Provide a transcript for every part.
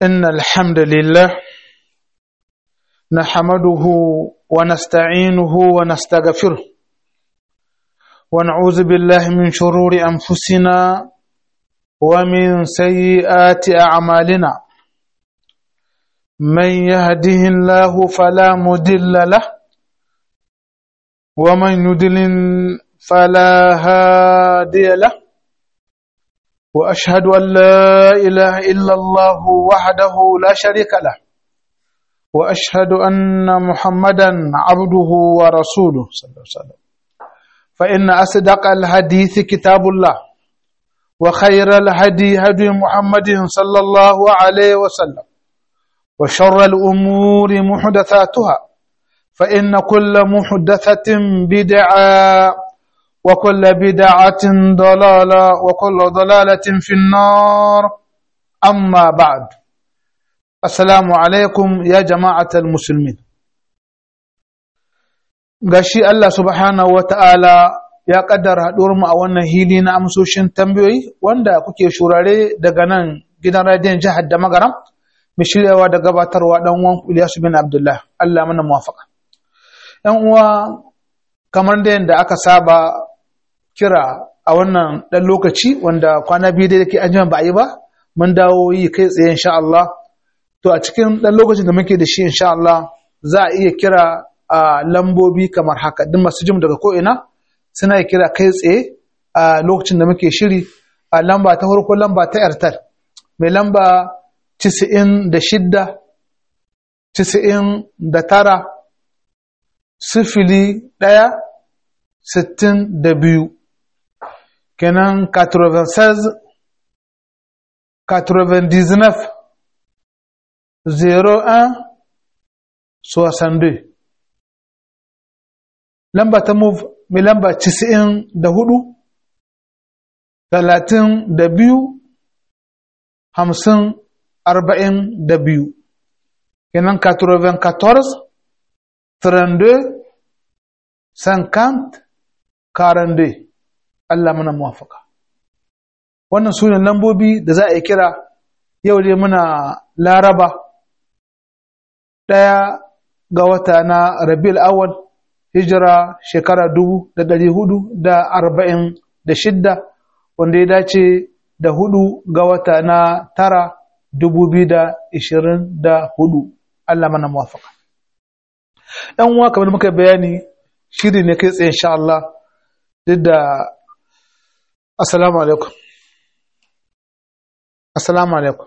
إن الحمد لله نحمده ونستعينه ونستغفره ونعوذ بالله من شرور أنفسنا ومن سيئات أعمالنا من يهده الله فلا مدل له ومن يدلل فلا هادي له واشهد ان لا اله الا الله وحده لا شريك له واشهد ان محمدا عبده ورسوله صلى الله عليه وسلم فان اصدق الحديث كتاب الله وخير الهدي هدي محمد صلى الله عليه وسلم وشر الامور محدثاتها فان كل محدثه بدعه وكل بدعة ضلالة وكل ضلالة في النار أما بعد السلام عليكم يا جماعة المسلمين gashi Allah subhanahu wa ta'ala ya kaddara mu a wannan hili na amsoshin tambayoyi wanda kuke shurare daga nan gidan radiyon jihar da magaram mai shiryawa da gabatarwa dan uwan Ilyasu bin Abdullah Allah mana muwafaka ‘yan uwa kamar da yadda aka saba kira a wannan ɗan lokaci wanda kwana biyu da ke an ba a yi ba mun dawo yi kai tsaye insha Allah to a cikin ɗan lokacin da muke da shi insha Allah za a iya kira a lambobi kamar haka duk masu jim daga ko'ina suna iya kira kai tsaye a lokacin da muke shiri a lamba ta farko lamba ta airtel mai lamba cisa'in da shidda cisa'in da tara sifili ɗaya sittin da biyu kenan 96 99 01 62 lamba ta move mai lamba 94 talatin da biyu hamsin arba'in da biyu kenan 94 32 50 42 Allah muna muwafaka wannan su ne lambobi da za a yi kira yau dai muna laraba ɗaya ga wata na rabiul awal hijira shekara dubu da ɗari hudu da arba'in da shidda wanda ya dace da hudu ga wata na tara dubu biyu da ishirin da hudu Allah mana muwafaka ‘yan uwa kamar muka bayani shiri ne kai tsaye insha Allah duk da assalamu alaikum assalamu alaikum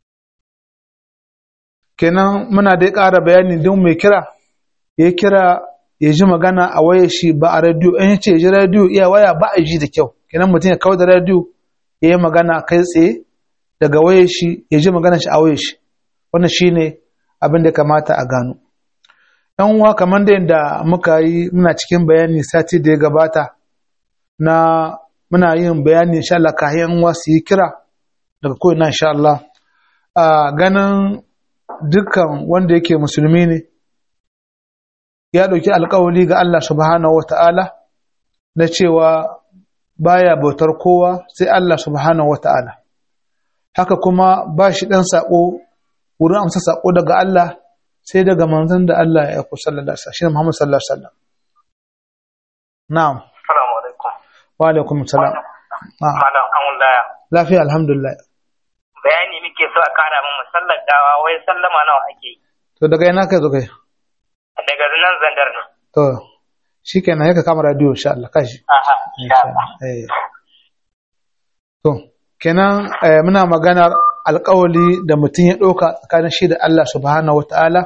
kenan muna dai ƙara bayani don mai kira ya kira ya ji magana a waya shi ba a radiyo in yace ya ji radiyo iya waya ba a ji da kyau kenan mutum ya kawo da radiyo ya yi magana kai tsaye daga waya shi ya ji magana shi a waya shi wannan shine abin da kamata a gano yan uwa kamar da yadda muka yi muna cikin bayani sati da ya gabata na muna yin bayani insha Allah kayan uwa su yi kira daga ko'ina insha Allah a ganin dukkan wanda yake musulmi ne ya ɗauki alkawali ga Allah subhanahu wa ta'ala na cewa baya bautar kowa sai Allah subhanahu wa ta'ala haka kuma ba shi ɗan saƙo wurin amsa saƙo daga Allah sai daga manzon da Allah ya aiko sallallahu alaihi wasallam Muhammad sallallahu alaihi wasallam na'am assalamu alaikum wa alaikum salam malam an laya lafiya alhamdulillah bayani muke so a kara min musallar gawa wai sallama nawa ake yi to daga ina kai zo kai daga nan zandar ne to shikenan yaka kama radio insha Allah kashi aha insha Allah eh to kenan eh, muna maganar alƙawali da mutum ya ɗauka tsakanin shi da Allah subhanahu wata'ala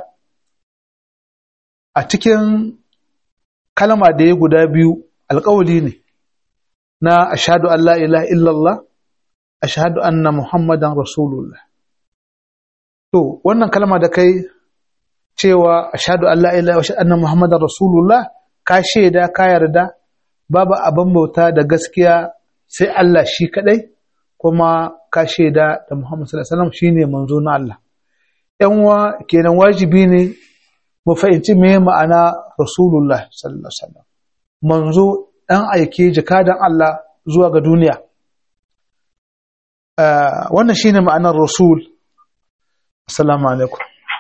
a cikin kalma da ya guda biyu alƙawali ne na ashadu an la ilaha illallah ashadu anna muhammadan rasulullah to wannan kalma da kai cewa ashadu an la ilaha wa anna muhammadan rasulullah ka shaida ka yarda babu abin bauta da gaskiya sai Allah shi kadai kuma ka shaida da Muhammad sallallahu alaihi wasallam shine manzo na Allah yan uwa kenan wajibi ne mu fahimci me ma'ana rasulullah sallallahu alaihi wasallam manzo dan aike jakadan Allah zuwa ga duniya wannan shine ma'anar rasul assalamu alaikum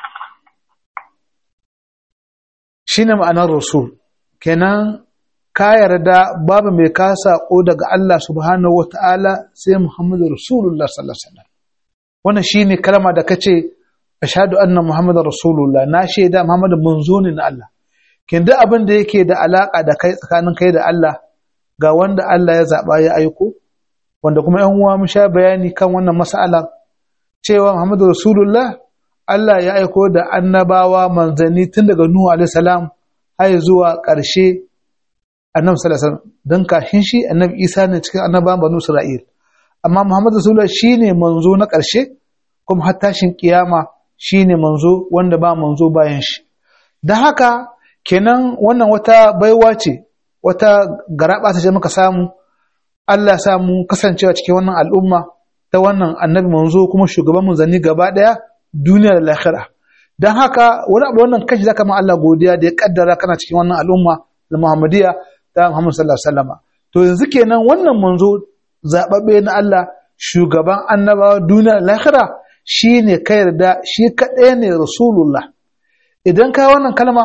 shine ma'anar rasul kenan ka yarda babu mai ka saƙo daga Allah subhanahu wa ta'ala sai Muhammadu Rasulullah sallallahu Alaihi wasallam. Wannan shi ne kalma da ka ce, Ashadu anna Muhammadu Rasulullah na shaida Muhammadu manzo ne na Allah. Kin duk abin da yake da alaƙa da kai tsakanin kai da Allah ga wanda Allah ya zaɓa ya aiko, wanda kuma ‘yan uwa mun sha bayani kan wannan mas'ala cewa Muhammadu Rasulullah Allah ya aiko da annabawa manzanni tun daga Nuhu alaihi salam har zuwa ƙarshe annabi sallallahu alaihi wasallam dan kashin shi annabi Isa ne cikin annabawan banu Isra'il amma Muhammad Rasulullah shine manzo na ƙarshe kuma har tashin kiyama shine manzo wanda ba manzo bayan shi dan haka kenan wannan wata baiwa ce wata garaba ce muka samu Allah ya samu kasancewa cikin wannan al'umma ta wannan annabi manzo kuma shugaban manzanni gaba daya duniya da lahira dan haka wani abu wannan kashi zaka ma Allah godiya da ya kaddara kana cikin wannan al'umma da Muhammadiyya ta Muhammad sallallahu alaihi wasallam to yanzu kenan wannan manzo zababbe na Allah shugaban annabawa duniya da lahira shine ka yarda shi kadai ne rasulullah idan ka wannan kalma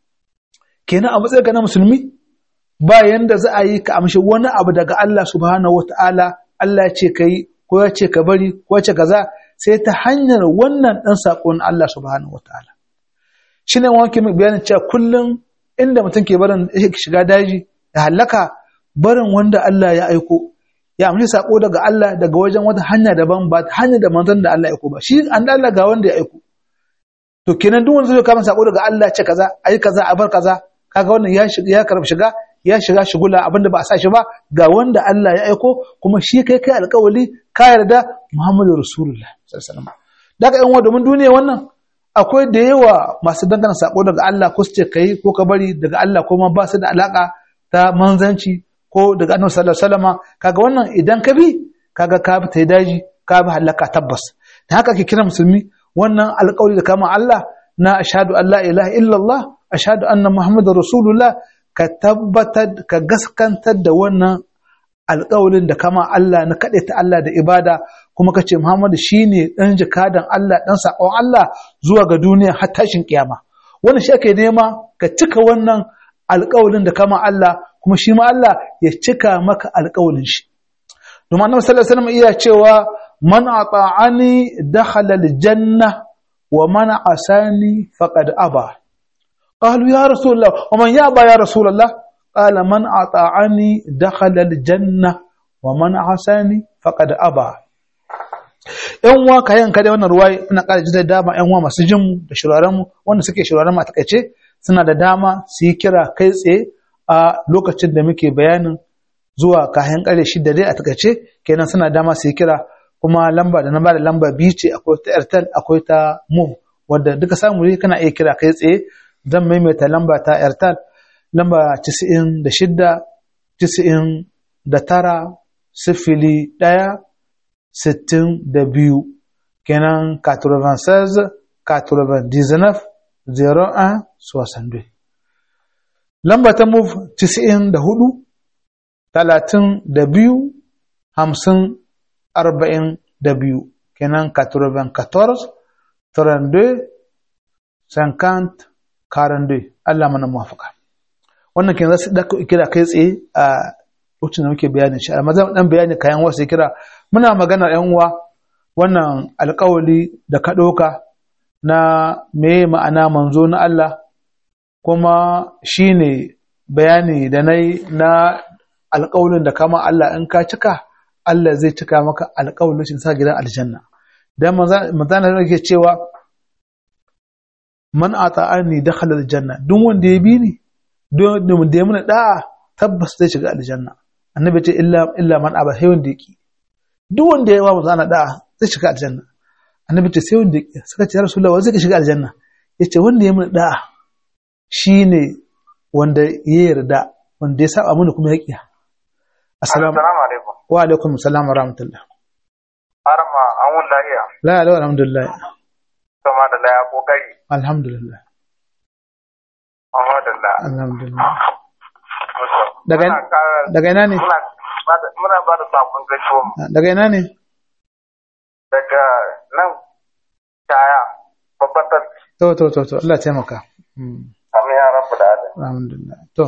kenan a matsayin na musulmi ba yanda za a yi ka amshi wani abu daga Allah subhanahu wataala Allah ya ce kai ko ya ce ka bari ko ya ce kaza sai ta hanyar wannan dan sakon Allah subhanahu wataala shine wanke mai bayanin cewa kullum inda mutum ke barin shiga daji da hallaka barin wanda Allah ya aiko ya amshi sako daga Allah daga wajen wata hanya daban ba hanya da manzon da Allah ya aiko ba shi an Allah ga wanda ya aiko to kenan duk wanda zai kama sako daga Allah ce kaza ayi kaza a bar kaza kaga wannan ya shiga ya karbi shiga ya shiga shigula abinda ba a sa shi ba ga wanda Allah ya aiko kuma shi kai kai alƙawali ka yarda Muhammadu Rasulullah sallallahu alaihi wasallam daga yan domin duniya wannan akwai da yawa masu dangana sako daga Allah ko su ce kai ko ka bari daga Allah ko ma ba su da alaka ta manzanci ko daga Annabi sallallahu alaihi wasallam kaga wannan idan ka bi kaga ka bi tai daji ka bi halaka tabbas da haka ake kira musulmi wannan alƙawari da kama Allah na ashhadu an la ilaha illallah ashhadu anna muhammadar rasulullah ka tabbatar ka gaskantar da wannan alƙawarin da kama Allah na kaɗe ta Allah da ibada kuma ka ce Muhammadu shi ne ɗan jikadan Allah ɗan saƙon Allah zuwa ga duniya har tashin ƙiyama. Wannan shi ake nema ka cika wannan alƙawarin da kama Allah kuma shi ma Allah ya cika maka alƙawarin shi. Domin Annabi sallallahu alaihi wasallam iya cewa man ata'ani dakhala aljanna wa man asani faqad aba. قالوا يا رسول الله ومن يأبى يا رسول الله قال من أطاعني دخل الجنة ومن عصاني فقد أبى ‘yan uwa ka yanka da wannan ruwa ina ƙara ji da dama ‘yan uwa masu jinmu da shirarenmu wanda suke shiraren a takaice suna da dama su yi kira kai tsaye a lokacin da muke bayanin zuwa kayan ƙare shida dai a takaice kenan suna dama su yi kira kuma lamba da na ba da lamba biyu ce akwai ta airtel akwai ta move wadda duka samu ne kana iya kira kai tsaye zan maimaita lamba ta airtel lamba 96 99 sifili ɗaya sittin da biyu kenan 96 99 01 62 lamba ta move 94 talatin da biyu hamsin arba'in da biyu kenan 94 32 50 42 Allah mana muwafaka wannan kenan za su ɗaka kira kai tsaye a lokacin da muke bayanin shi amma zan dan bayani kayan wasu kira muna magana yan uwa wannan alƙawali da ka ɗauka na me ma'ana manzo na Allah kuma shine bayani da na na alƙawalin da kama Allah in ka cika Allah zai cika maka alƙawalin shi sa gidan aljanna dan manzana da yake cewa man ata'ani dakhala aljanna duk wanda ya bi ni don da ya muna da'a tabbas zai shiga aljanna annabi ce illa illa man aba sai wanda yake duk wanda ya wa mu zana da'a zai shiga aljanna annabi ce sai wanda yake suka ce ya rasulullah wa zai shiga aljanna yace wanda ya mun da'a shine wanda ya yarda wanda ya saba mana kuma ya kiya assalamu alaikum wa alaikum assalam wa rahmatullah arma an wun lahiya la la alhamdulillah sama da laya kokari alhamdulillah alhamdulillah alhamdulillah daga daga ina ne muna ba da sakon gaisuwa daga ina ne daga nan kaya tabbatar to to to to Allah taimaka Mm. amin ya rabu da adam alhamdulillah to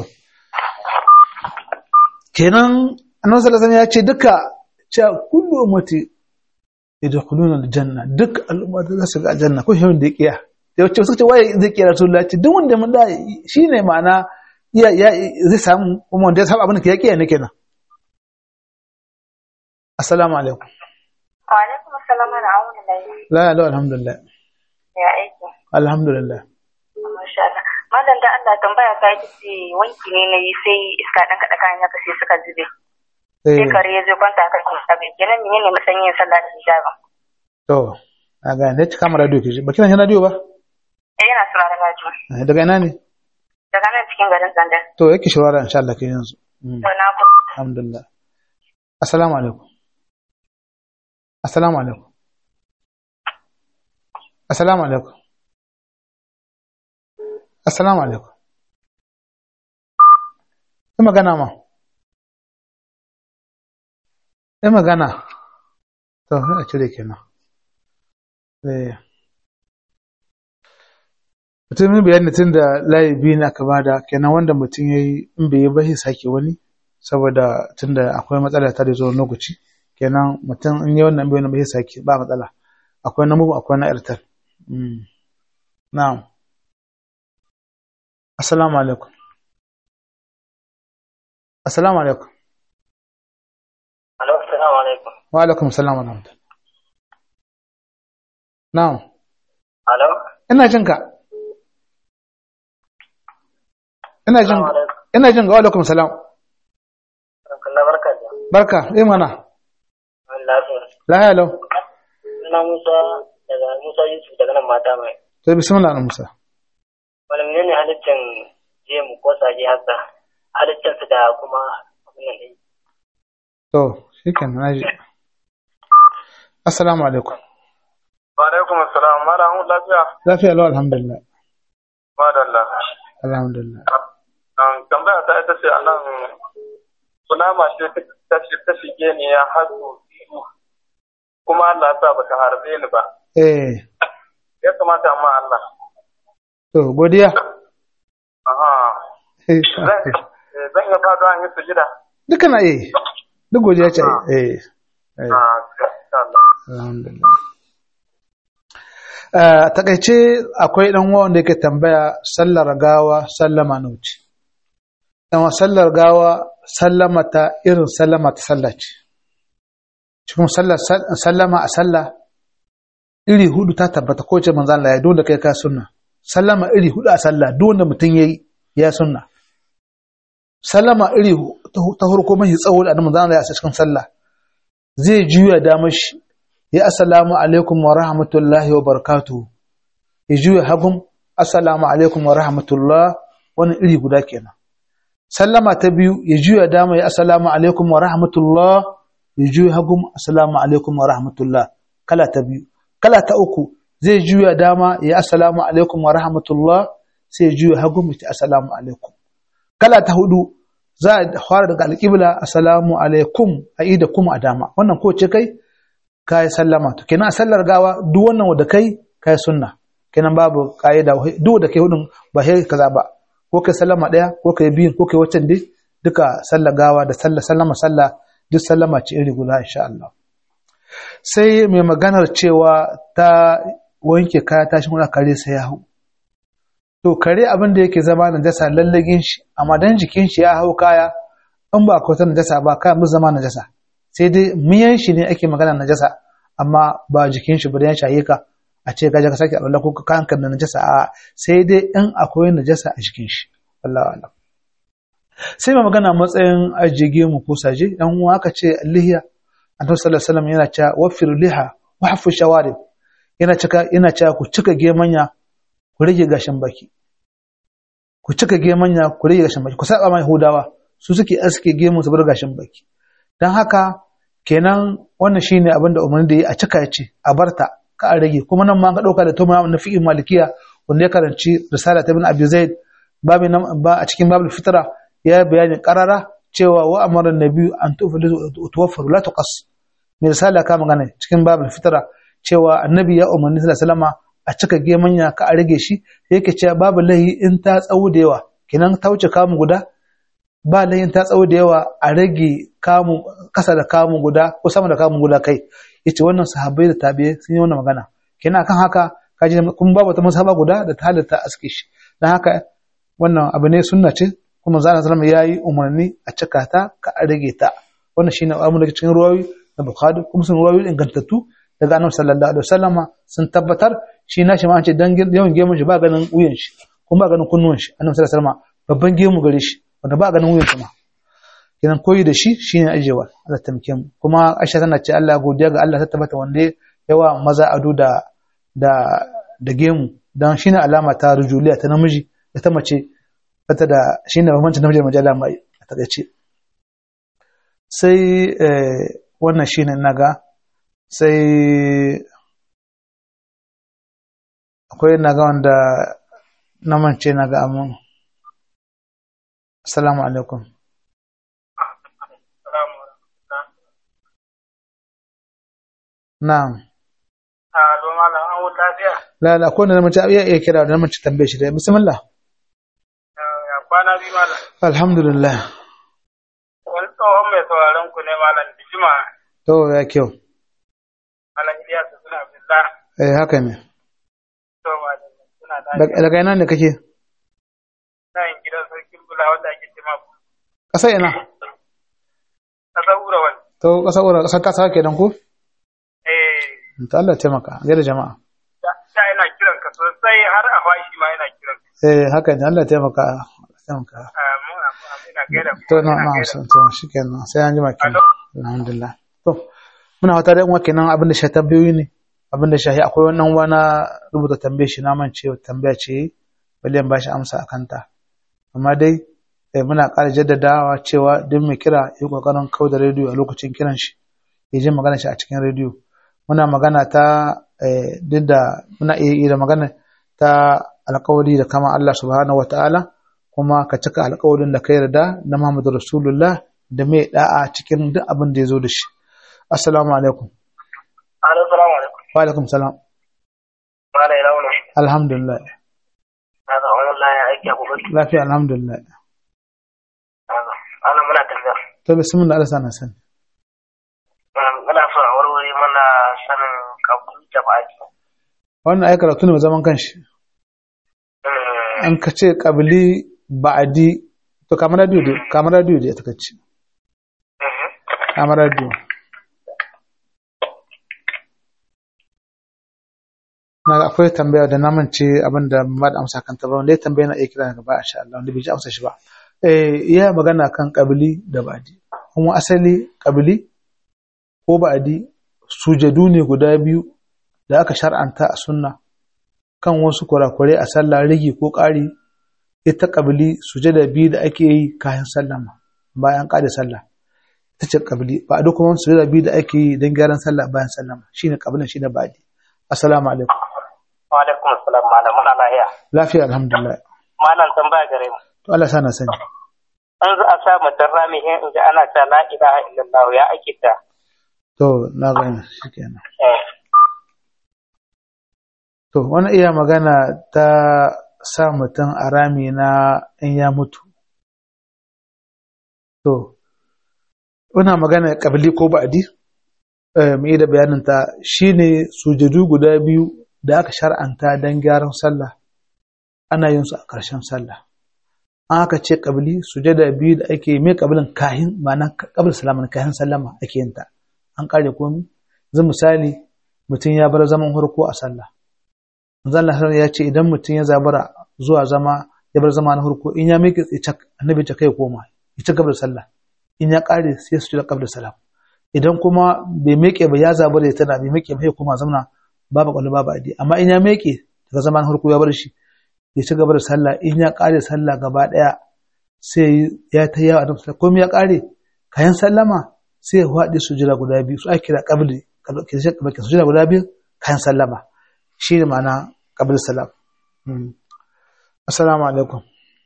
kenan annabi sallallahu alaihi wasallam ya ce duka cewa kullu ummati yadkhuluna aljanna duk al'umma za su ga aljanna ko shi da kiya da wacce suka ce waye zai kiya rasulullahi ce duk wanda mun da shine ma'ana ya ya zai samu kuma wanda ya samu abin da ya kiya ne kenan assalamu alaikum Wa alaikum assalam wa rahmatullahi. la la alhamdulillah Ya aiki. alhamdulillah Masha Allah. Malam da Allah tambaya ta ita ce wanki ne na yi sai iska dan kaɗa kayan haka sai suka zube. eh Sai kare ya zo kwanta kan hijabi. Kenan menene matsayin yin sallah da hijabin? to a ga ne cika mara radio ke ba kina jin radio ba Eh yana sauraron rajo. Eh, daga ina ne Daga nan cikin garin Zandar. to yake shawara insha Allah ke yanzu Mm. To na ku. alhamdulillah assalamu alaikum assalamu alaikum assalamu alaikum assalamu alaikum yi magana ma yi magana to a cire kenan eh mutum yin bayani tun da layi biyu na aka bada kenan wanda mutum ya yi in bai yi ba sai sake wani saboda tun da akwai matsala ta da zuwa lokaci kenan mutum in yi wannan bai wani ba sai sake ba matsala akwai na mubu akwai na airtel Mm. na'am assalamu alaikum assalamu alaikum Alo, assalamu alaikum. wa alaikum salam wa rahmatullah na'am Alo, ina jin ka ina jin assalamu alaikum. ina jin ga wa alaikum salam Allah barka da. barka eh mana Wani lafiya. lahiya lau Suna Musa daga Musa Yusuf daga nan mata mai. to bismillah na musa Wani menene halittin jemu ko sage haka? Halittin su da kuma abin nan ɗin. to shikenan naji assalamu alaikum wa alaikum assalam malam lafiya lafiya lau alhamdulillah madalla alhamdulillah an tambaya ta ita ce anan kunama ce ta shi- ta shige ni ya hasu biyu kuma Allah ya sa bata harbe ni ba eh ya kamata amma Allah to godiya aha Eh, zan eh, zan iya fado an yi sujida duka na eh duk godiya ce eh eh ah insha Allah alhamdulillah a takaice akwai dan uwa wanda yake tambaya sallar gawa sallama na wuce dan sallar gawa sallama ta irin sallama ta sallah ce cikin sallar sallama a sallah iri hudu ta tabbata ko ce manzo Allah ya dole kai ka sunna sallama iri hudu a sallah duk wanda mutum yayi ya sunna sallama iri hu- ta ta farko mai tsawo da manzo Allah ya sa cikin sallah zai juya damar shi ya assalamu alaikum wa rahmatullahi wa barakatuhu ya juya hagum assalamu alaikum wa rahmatullah wani iri guda kenan sallama ta biyu ya juya dama ya assalamu alaikum wa rahmatullah ya juya hagum assalamu alaikum wa rahmatullah kala ta biyu kala ta uku zai juya dama ya assalamu alaikum wa rahmatullah sai ya juya hagum ya ce assalamu alaikum kala ta hudu za a fara daga alƙibla assalamu alaikum a yi da kuma a dama wannan ko ce kai ka yi sallama to kenan a sallar gawa duk wannan wanda kai ka yi sunna kenan babu ka'ida duk wanda kai hudun ba sai kaza ba ko kai sallama daya ko kai biyun ko kai waccan dai duka sallar gawa da sallar sallama sallah duk sallama ce iri guda insha Allah sai mai maganar cewa ta wanke kaya tashin wani kare sai ya hau to kare abin da yake zama najasa lallagin shi amma dan jikin shi ya hau kaya in ba ka wata najasa ba kaya mu zama najasa sai dai miyan shi ne ake magana najasa amma ba jikin shi ba dan shaye ka a ce gaje ka sake Allah ko ka kanka da najasa a sai dai in akwai najasa a jikin shi wallahi alam sai mai magana matsayin ajige mu ko saje dan uwa aka ce lihiya annabi sallallahu alaihi wasallam yana cewa wafir liha wa hafu shawarib yana cika yana cewa ku cika gemanya ku rage gashin baki ku cika gemanya ku rage gashin baki ku saba mai hudawa su suke aske gemu su bar gashin baki dan haka kenan wannan shine abin da umarni da yi a cika ya ce a barta ka a rage kuma nan ma ka dauka da tuma na fi'in malikiya wanda ya karanci risala ta ibn abi zaid babu ba a cikin babul fitra ya bayani qarara cewa wa amara nabi an tuwaffaru la tuqas mai risala ka magana cikin babul fitra cewa annabi ya umarni sallallahu alaihi wasallama a cika gemanya ka a rage shi yake cewa babu lahi in ta tsawo da yawa kenan ta wuce kamu guda ba lahi in ta tsawo da yawa a rage kamu kasa da kamu guda ko sama da kamu guda kai yace wannan sahabbai da tabi'ai sun yi wannan magana kenan kan haka kaji kun babu ta masaba guda da ta halatta aske shi dan haka wannan abu ne sunna ce kuma zana sallama yayi umarni a cika ta ka a rage ta wannan shine abu daga cikin ruwayoyi na bukhari kuma sun ruwayoyi ingantattu daga annabi sallallahu alaihi wasallama sun tabbatar shi na shi ma an ce dan yawan gemun shi ba ganin wuyan shi kuma ba ganin kunnuwan shi annabi sallallahu alaihi wasallama babban gemu gare shi wanda ba ganin wuyan shi ma kenan koyi da shi shine ajewa Allah tamke mu kuma Aisha tana ce Allah godiya ga Allah ta tabbata wanda yawa maza ado da da da gemu dan shine alama ta rujuliya ta namiji da ta mace bata da shine bambancin namiji da mace alama a takaice sai wannan shine naga sai akwai naga wanda na mance naga amin assalamu alaikum na'am a don malam an wuta lafiya la la ko na mace iya iya kira da mace tambaye shi da bismillah ya kwana biyu malam alhamdulillah wani tsohon mai sauraron ku ne malam dijima to ya kyau malam Ilyasu suna billah eh haka ne to malam suna Dag- lafiya daga ina ne kake nan gidan sarkin bula wanda ake ce ma ƙasa ina kasar ura wani to ƙasa ura ƙasar kasa kenan ko eh to Allah ya taimaka gaida jama'a da da ina kiran ka sosai har a fashi ma ina kiran ka eh haka ne Allah ya taimaka Allah ya taimaka amin amin ina gaida ku to na ina na gaida so to shikenan sai an jima kenan Alo. alhamdulillah to muna wata da uwa kenan abin da shi tambayoyi ne abin da shahi akwai wannan wani rubuta tambaye shi na mance tambaya ce bali ba shi amsa akan ta amma dai eh, muna ƙara jaddadawa cewa duk mai kira ya kokarin kau da rediyo a lokacin kiran shi ya ji magana shi a cikin rediyo muna magana ta eh, duk da muna iya yi da magana ta alkawari da kama Allah subhanahu wataala kuma ka cika alkawarin da ka yarda na Muhammadu Rasulullah da mai da'a cikin duk abin da ya zo da shi assalamu alaikum Alo, salamu alaikum. wa alaikum salam Mala ila wani. alhamdulillah Na ga wani laya aiki a gobe. lafiya alhamdulillah Ana muna tafiya. to bismillah Allah sana sani Muna so a warware mana sanin kabul jama'i. wannan ai karatu ne mai zaman kanshi an ka ce kabili ba'adi to kamar radio dai kamar radio dai ta kace kamar radio na akwai tambaya da na mance abin da ba da amsa kanta ba wanda ya tambaya na iya kira daga baya insha Allah wanda bai ji amsa shi ba eh ya magana kan kabili da ba'adi kuma asali kabili ko ba'adi sujadu ne guda biyu da aka shar'anta a sunna kan wasu kurakurai a sallah rigi ko ƙari ita kabili sujada biyu da ake yi kayan sallama bayan ƙare sallah ita ce kabili ba a duk kuma sujada biyu da ake yi don gyaran sallah bayan sallama shine kabilin shine ba'adi assalamu alaikum Wa alaikum assalam malam muna lahiya. lafiya alhamdulillah Malam tambaya gare mu. to Allah sana sani An za a sa mutum rami in ji ana ta la ilaha illallah ya ake ta. to na gani shikenan Eh. to wani iya magana ta sa mutum a rami na in ya mutu to wana magana kabili ko ba'adi eh, mu yi da bayanin ta shine sujadu guda biyu da aka shar'anta don gyaran sallah ana yin su a ƙarshen sallah an aka ce kabili sujada biyu da ake mai kabilin kahin ma'ana kabil salama kahin sallama ake yin ta an kare komi zan misali mutum ya bar zaman harko a sallah manzo Allah sallallahu ya ce idan mutum ya zabara zuwa zama ya bar zama na harko in ya miƙe tsaye annabi ta kai koma ya ci gaba da sallah in ya kare sai su ci da qabla salam idan kuma bai miƙe ba ya zabara ya tana bai miƙe ba ya koma zamna babu kwallo babu adi amma in ya miƙe daga zaman harko ya bar shi ya ci gaba da sallah in ya kare sallah gaba daya sai ya ta yawa annabi sallallahu komai ya kare kayan sallama sai ya faɗi sujira guda biyu su ake kira qabli ke sujira guda biyu kayan sallama shi ne ma'ana qabli salam Mm. assalamu alaikum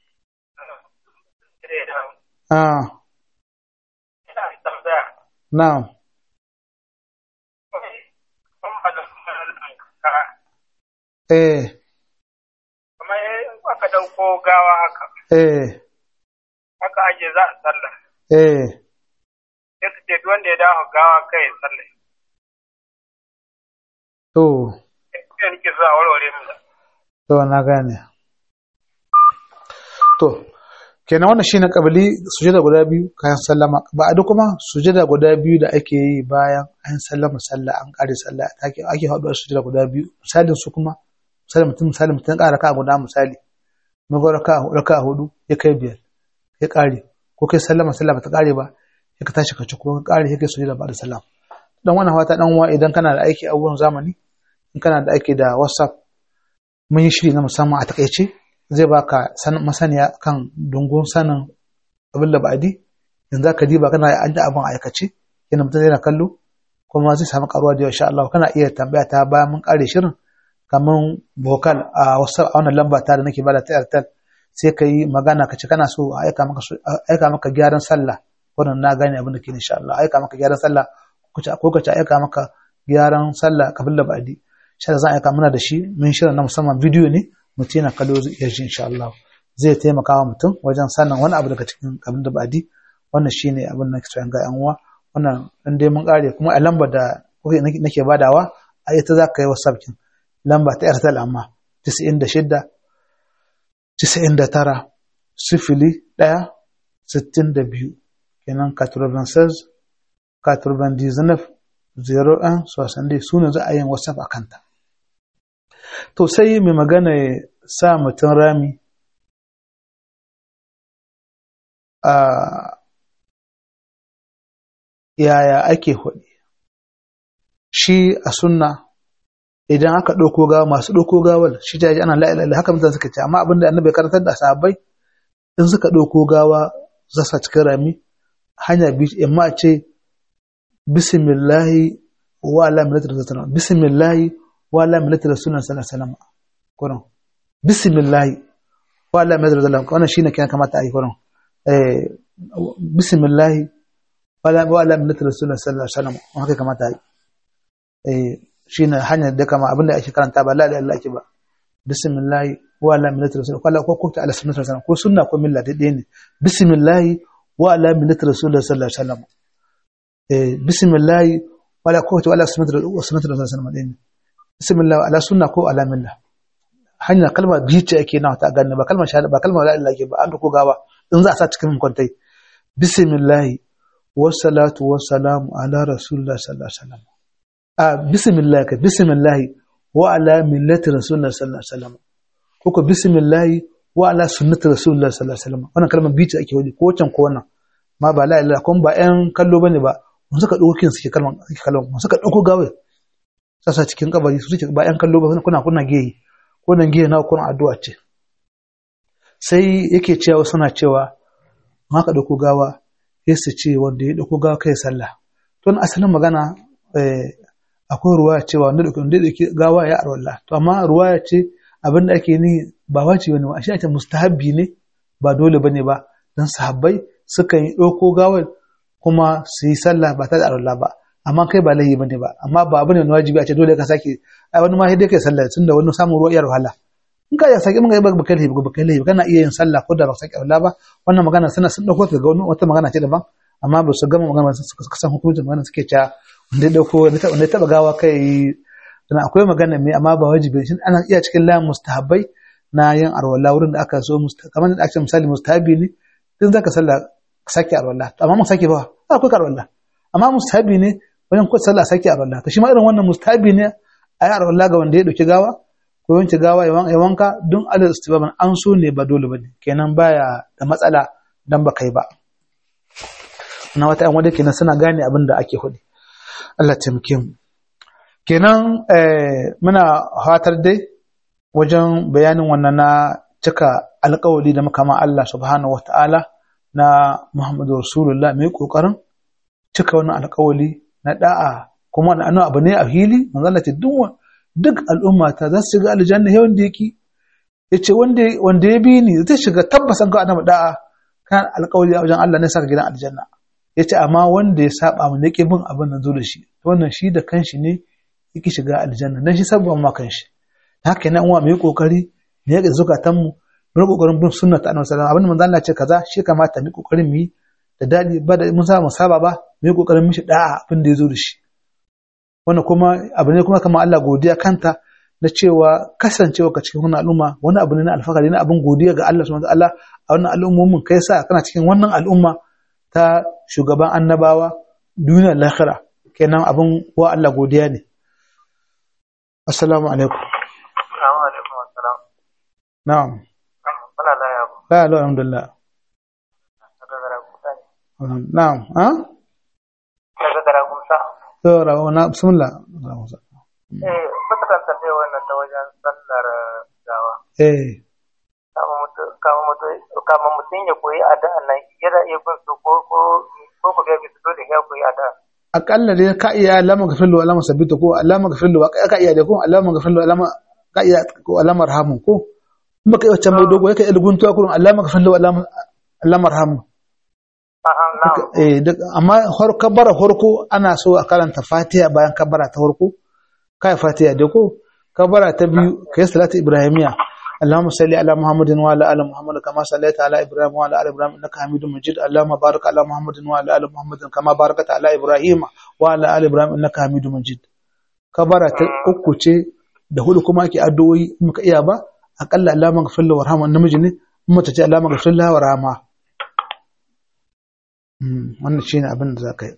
ah ina tambaya na'am eh kamar in aka ɗauko gawa haka eh haka ake za a sallah eh sai su ce duk wanda ya dawo gawa kai ya sallah to sai nake so a warware mu da to na gane to kenan wannan shine kabili sujada guda biyu kayan sallama ba a kuma sujada guda biyu da ake yi bayan an sallama sallah an kare sallah ake ake haɗuwar sujada guda biyu misalin su kuma misali mutum misali mutum ƙara ka guda misali mago raka raka hudu ya kai biyar ya kare ko kai sallama sallah ba ta kare ba ya ka tashi ka ci ko ka kare ya kai sujada ba da sallah dan wannan fata dan uwa idan kana da aiki a wurin zamani in kana da aiki da whatsapp mun yi shiri na musamman a takaice zai baka masaniya kan dungun sanin abin da ba'adi yanzu ka diba kana an da abin aikace yana mutum yana kallo kuma zai samu karuwa da insha Allah kana iya tambaya ta bayan mun kare shirin kamar vocal a wasu a wannan lamba ta da nake bada ta Airtel sai ka yi magana ka ce kana so a aika maka aika maka gyaran sallah wannan na gane abin da ke insha Allah aika maka gyaran sallah ko ka ce aika maka gyaran sallah kafin da ba'adi shi za a aika mana da shi mun shirin na musamman bidiyo ne mutum yana kallo zai iya ji insha Allah zai taimaka wa mutum wajen sanin wani abu daga cikin abin da ba'adi wannan shine abin da nake ga yan uwa wannan dan dai mun kare kuma a lamba da nake badawa a ita za ka yi whatsapp kin lamba ta airtel amma 96 99 sifili ɗaya sittin da biyu kenan 96 99 01 60 su ne za a yin whatsapp a kanta to sai mai magana ya sa mutum rami a yaya ake hudu shi a sunna idan aka ɗauko gawa masu ɗauko gawar shi ta ana la'ilala haka mutane suka ce amma abinda annabi ya karantar da sahabbai in suka ɗauko gawa za su cikin rami hanya biyu amma a ce bismillahi wa ala millati rasulullah bismillahi wa ala millati rasulullah sallallahu alaihi wasallam kuran bismillahi wa ala millati rasulullah wannan shine kiyan kamata a yi kuran eh bismillahi wa ala wa ala millati rasulullah sallallahu alaihi wasallam haka kamata a yi eh shine hanyar da kama abinda ake karanta ba la ilaha illa ake ba bismillah wa ala millati rasul ko ko ko ta ala sunnati rasul ko sunna ko milla da ne bismillah wa ala millati rasul sallallahu alaihi wasallam eh bismillah wa ala ko ta ala sunnati rasul sunnati rasul sallallahu alaihi wasallam bismillah ala sunna ko ala milla hanya kalma biyu ce ake nawa ta ganne ba kalmar shahada ba kalmar la ilaha ake ba an ko gawa in za a sa cikin kwantai bismillah wa salatu wa salamu ala rasulillah sallallahu alaihi wasallam a bismillah ka bismillah wa ala millati rasulullah sallallahu alaihi wasallam ko ko bismillah wa ala sunnati rasulullah sallallahu alaihi wasallam wannan kalmar biyu ake wani ko wancan ko wannan ma ba la ilaha kun ba ƴan kallo bane ba mun suka dauko kin suke kalmar suke kalmar mun suka dauko gawe sasa cikin kabari su suke ba ƴan kallo ba kuna kuna geyi ko nan geyi na kuna addu'a ce sai yake cewa suna cewa ma ka dauko gawa sai su ce wanda ya dauko gawa kai sallah to asalin magana akwai ruwaya cewa wanda da wanda da gawa ya arwalla to amma ruwaya ce abin da ake ni ba wace wani ba shi ake mustahabbi ne ba dole bane ba dan sahabbai suka yi ɗauko gawar kuma su yi sallah ba tare da arwalla ba amma kai ba laifi bane ba amma ba abin da wajibi a ce dole ka sake ai wani ma sai dai kai sallah tunda wani samun ruwa iyar wahala in ka ya sake mun ga ba kai laifi ba kai laifi kana iya yin sallah ko da ba sake arwalla ba wannan magana suna sun dauko ta ga wata magana ce daban amma ba su gama magana suka san hukuncin magana suke cewa wanda ya dauko wanda ya taba gawa kai dan akwai magana mai amma ba wajibi shi ana iya cikin layin mustahabbai na yin arwala wurin da aka so kamar da ake misali mustahabi ne din zaka sallah sake arwala amma mun sake ba akwai arwala amma mustahabi ne wajen ko sallah sake arwala to shi ma irin wannan mustahabi ne a yi arwala ga wanda ya dauki gawa ko wanke gawa ya wanka don alal istibaban an so ne ba dole bane kenan baya da matsala dan ba kai ba na wata yan wadda kenan suna gane abin da ake hudu Allah taimake mu kenan muna fatar dai wajen bayanin wannan na cika alkawali da makama Allah subhanahu wata'ala na Muhammadu Rasulullah mai kokarin cika wannan alkawali na da'a kuma na abu ne a hili manzo Allah ce duk duk al'umma ta za su shiga aljanna yawan da yake yace wanda wanda ya bi ni zai shiga tabbas an ga annabi da'a kan alkawali a wajen Allah ne saka gidan aljanna ya ce amma wanda ya saba mu nake bin abin nan zo da shi wannan shi da kanshi ne yake shiga aljanna dan shi sabon ma kanshi haka ne uwa mu yi kokari ne ga zukatan mu mu yi kokarin bin sunna ta annabi sallallahu alaihi wasallam abin manzo Allah ce kaza shi kamata mu yi kokarin mu yi da dadi ba da mun sa mu saba ba mu yi kokarin mishi da'a abin da ya zo da shi wannan kuma abu ne kuma kamar Allah godiya kanta na cewa kasancewa ka cikin wannan al'umma wani abu ne na alfahari na abin godiya ga Allah subhanahu wa ta'ala a wannan al'ummomin kai sa kana cikin wannan al'umma ta shugaban annabawa duniyar lahira kenan abin wa Allah godiya ne assalamu alaikum Assalamu alaikum assalam. na'am Muna laya ba. la ilaha alhamdulillah Daga gara kusa ne. na'am ha Daga gara kusa. to rawa na bismillah Eh, kusa kan tambaye wannan ta wajen sallar gawa. eh Kama mutum kama mutum kama mutum ya koyi addu'a nan yana iya bin su ko ko ko ku ga bisu dole ya koyi addu'a. akalla dai ka iya alama gafirlu alama sabitu ko alama gafirlu ka iya da ko alama gafirlu alama ka iya ko alama rahamun ko kuma kai wacce mai dogo yake ilguntuwa kurun alama gafirlu alama alama rahamun A'a, na'am. eh duk amma har kabbara farko ana so a karanta fatiha bayan kabbara ta farko kai fatiha da ko kabbara ta biyu kai salatu ibrahimiya اللهم صل على محمد وعلى ال محمد كما صليت على ابراهيم وعلى ال ابراهيم انك حميد مجيد اللهم بارك على محمد وعلى ال محمد كما باركت على ابراهيم وعلى ال ابراهيم انك حميد مجيد kabara ta uku ce da hudu kuma ake addu'o'i in muka iya ba akalla alama gafir lahu warhama namiji ne in mace ce alama gafir lahu warhama wannan shine abin da za ka yi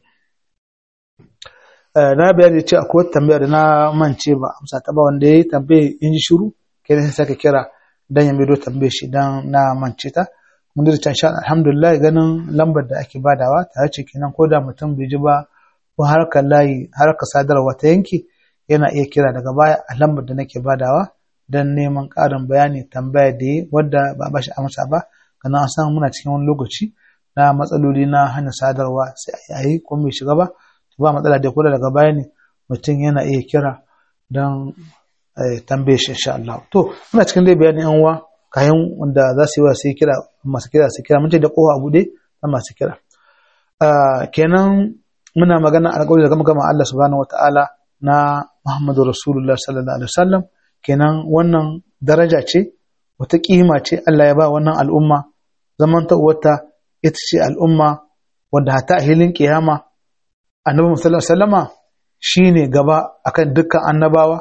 na bayani ce akwai wata tambaya da na mance ba amsa ta ba wanda ya yi tambaye in ji shiru kai sai saka kira dan ya maido tambaye shi dan na mance ta mun da can sha alhamdulillah ganin lambar da ake badawa ta ce kenan ko da mutum bai ji ba ko harkar layi harkar sadarwa ta yanki yana iya kira daga baya a lambar da nake badawa dan neman ƙarin bayani tambaya da yi wadda ba ba shi amsa ba kana an san muna cikin wani lokaci na matsaloli na hana sadarwa sai a yi ko mai shiga ba ba matsala da kula daga baya ne mutum yana iya kira don tambaye shi insha Allah to muna cikin dai bayanin yan uwa kayan wanda za su yi wa sai kira masu kira su kira mun ce da kowa a bude na masu kira kenan muna magana alƙawari da gama gama Allah subhanahu wataala na Muhammadu Rasulullah sallallahu alaihi wasallam kenan wannan daraja ce wata kima ce Allah ya ba wannan al'umma zaman ta wata ita ce al'umma wadda hata a hilin kiyama annabi sallallahu alaihi wasallama shine gaba akan dukkan annabawa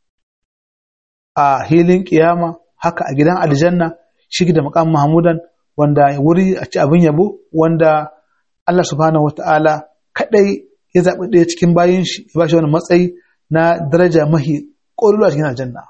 a hilin kiyama haka a gidan aljanna shi da maqam mahmudan wanda wuri a ci abin yabo wanda Allah subhanahu wataala kadai ya zaɓi ɗaya cikin bayin shi ya bashi wani matsayi na daraja mahi ƙololuwa cikin aljanna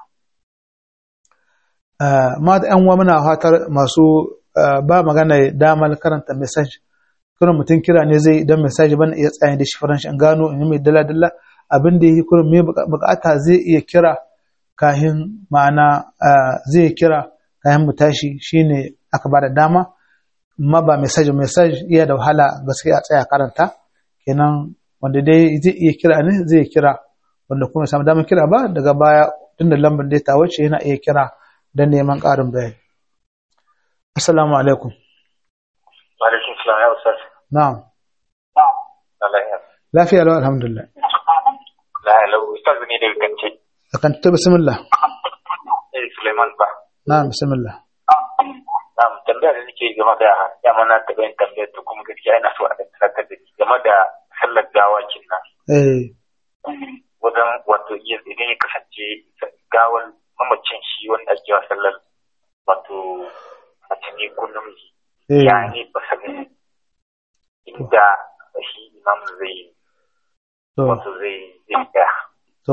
ma da ‘yan muna fatar masu ba magana damar karanta message kurin mutum kira ne zai dan message bana iya tsaye da shi faranshi an gano in mai dala dala abin da yake kurin mai bukata zai iya kira kahin ma'ana zai kira kayan mu tashi shine aka ba da dama amma ba message message iya da wahala gaskiya a tsaya karanta kenan wanda dai zai iya kira ne zai kira wanda kuma samu damar kira ba daga baya tunda lambar da ta wuce yana iya kira don neman ƙarin bayani assalamu alaikum Wa alaikum salam ya ustaz. na'am Lafiya. lafiya lau alhamdulillah Lafiya ustaz ne daga kance. akan ta bismillah Eh Suleiman ba. na'am bismillah Na'am tambaya da nake game da ya mana taɓa yin tambayar ta kuma gaskiya ina so a ɗan tunatar da ni game da sallar gawakin nan. eh Wajen wato idan ya kasance gawar mamacin shi wanda ake wa sallar wato mace ne ko namiji. eh Ya ne ba sanin inda shi imam zai to wato zai zai tsaya. to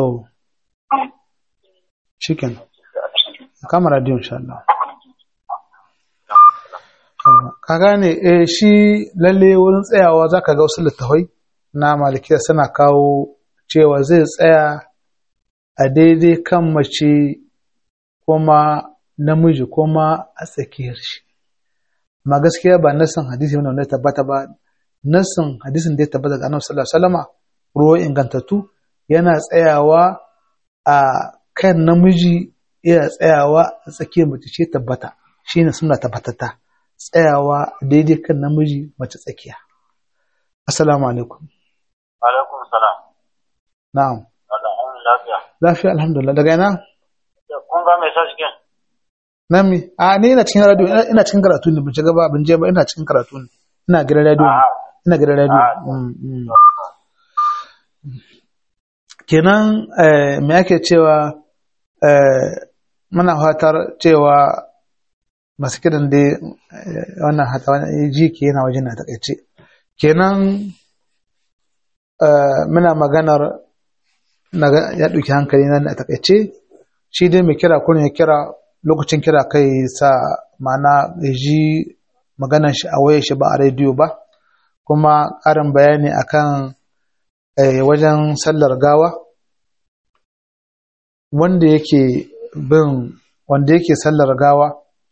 chicken kama radio insha Allah ka gane eh shi lalle wurin tsayawa zaka ga wasu littafai na malikiya suna kawo cewa zai tsaya a daidai kan mace kuma namiji kuma a tsakiyar shi amma gaskiya ba nassin hadisi wanda ya tabbata ba nassin hadisin da ya tabbata ga annabi sallallahu alaihi wasallama ruwa ingantattu yana tsayawa a kan namiji yana tsayawa a tsakiyar mace ce tabbata shine suna tabbatata tsayawa daidai kan namiji mace tsakiya assalamu alaikum Alaikum salam. na'am Allah an lafiya. lafiya alhamdulillah daga ina Ko ba mai sa cikin nan mi a ni ina cikin radio ina- ina cikin karatu ne ban shiga ba ban je ba ina cikin karatu ne ina gidan radio ne Ah. ina gidan radio Ah. Mm, mm. kenan eh, me ake cewa eh, muna fatar cewa masu kiran dai eh, wannan hata wani ji ke yana wajen na takaice kenan eh, muna maganar na ga- ya ɗauki hankali nan a takaice shi dai mai kira kurin ya kira lokacin kira kai sa ma'ana ya ji maganar shi a wayar shi ba a rediyo ba kuma ƙarin bayani akan eh, wajen sallar gawa wanda yake bin wanda yake sallar gawa